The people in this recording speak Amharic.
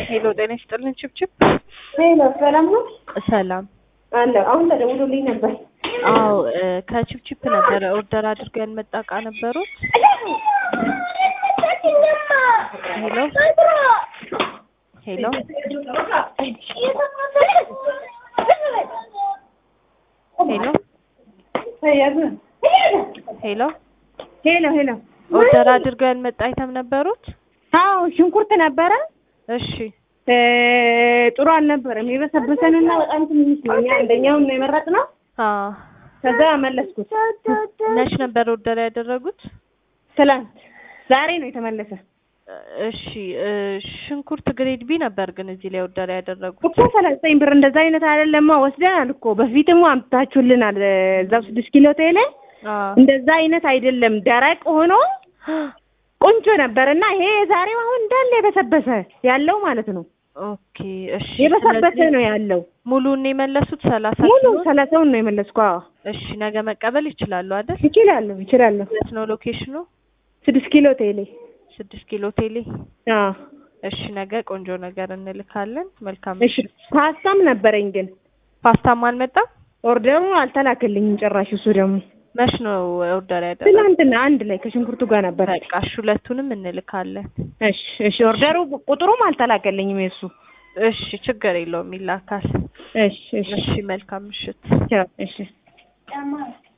ሄሎ ጤና ይስጥልን ችብችብ ሄሎ ሰላም ነው ሰላም አለ አሁን ተደውሎልኝ ነበር። አዎ እ ከችብችብ ነበረ ኦርደር አድርገን መጣ እቃ ነበሩት ሄሎ ሄሎ ሄሎ ሄሎ ሄሎ ሄሎ ኦርደር አድርገን መጣ አይተም ነበሩት አዎ ሽንኩርት ነበረ እሺ እ ጥሩ አልነበረም። የበሰበሰንና በጣም ትንሽ ነው። እኛ አንደኛውን ነው የመረጥነው። አ ከዛ መለስኩት። መች ነበር ኦርደር ያደረጉት ትላንት ዛሬ ነው የተመለሰ እሺ እ ሽንኩርት ግሬድ ቢ ነበር ግን እዚህ ላይ ኦርደር ያደረጉት እኮ ሰላሳ ዘጠኝ ብር እንደዛ አይነት አይደለማ ወስደናል እኮ በፊትም አምጥታችሁልናል። እዛው ስድስት ኪሎ ቴሌ አ እንደዛ አይነት አይደለም። ደረቅ ሆኖ ቆንጆ ነበር እና ይሄ የዛሬው አሁን እንዳለ የበሰበሰ ያለው ማለት ነው። ኦኬ እሺ የበሰበሰ ስለዚህ ነው ያለው። ሙሉን የመለሱት ሰላሳ ሙሉ ኪሎ ሰላሳውን ነው የመለስኩ። አዎ እሺ ነገ መቀበል ይችላሉ አይደል ይችላለሁ ይችላለሁ። የት ነው ሎኬሽኑ ስድስት ኪሎ ቴሌ ስድስት ኪሎ ቴሌ አዎ እሺ ነገ ቆንጆ ነገር እንልካለን መልካም እሺ ምሽት ፓስታም ነበረኝ ግን ፓስታም አልመጣም ኦርደሩ አልተላክልኝም ጭራሽ። እሱ ደግሞ መች ነው ኦርደር ያደረጉት ትናንትና አንድ ላይ ከሽንኩርቱ ጋር ነበር። በቃ እሺ ሁለቱንም እንልካለን እሺ እሺ ኦርደሩ ቁጥሩም አልተላከልኝም የሱ። እሺ ችግር የለውም ይላካል እሺ እሺ እሺ መልካም ምሽት ቻው እሺ